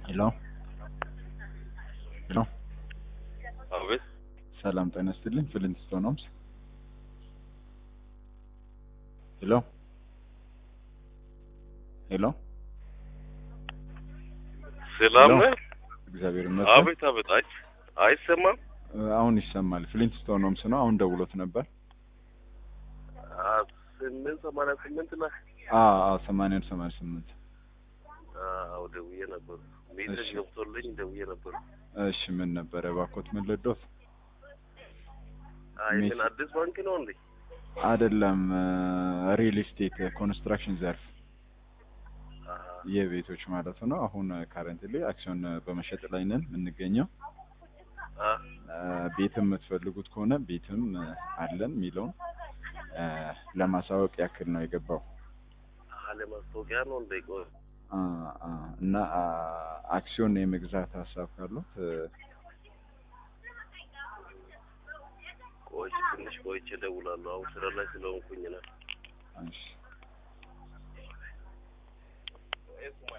ሄሎ ሄሎ አቤት ሰላም ጤና ይስጥልኝ። ፍሊንትስቶን ሆምስ። ሄሎ ሄሎ ሰላም ሄሎ። ነህ? እግዚአብሔር ይመስገን። አቤት አቤት። አይ አይሰማም። አሁን ይሰማል። ፍሊንትስቶን ሆምስ ነው። አሁን ደውሎት ነበር። አ ስምንት ሰማንያ ስምንት ነህ? አ አ ሰማንያን ሰማንያ ስምንት አዎ ደውዬ ነበር። ሜሴጅ እሺ። ገብቶልኝ ደውዬ ነበር። እሺ ምን ነበረ ባኮት? ምን ልዶት? አይ ሜሴ- ምን አዲስ ባንክ ነው እንዴ? አይደለም ሪል ስቴት ኮንስትራክሽን ዘርፍ አ የቤቶች ማለት ነው። አሁን ካረንትሊ አክሲዮን በመሸጥ ላይ ነን የምንገኘው። አ አ፣ ቤትም የምትፈልጉት ከሆነ ቤትም አለን የሚለውን አ፣ ለማሳወቅ ያክል ነው የገባው። አለ ማስታወቂያ ነው እንዴ? ቆይ አ፣ አ፣ እና አ፣ አክሲዮን የመግዛት ሀሳብ ካሉት እ፣ ቆይ ትንሽ ቆይቼ እደውላለሁ። አሁን ስራ ላይ ስለሆንኩኝ ነው። እሺ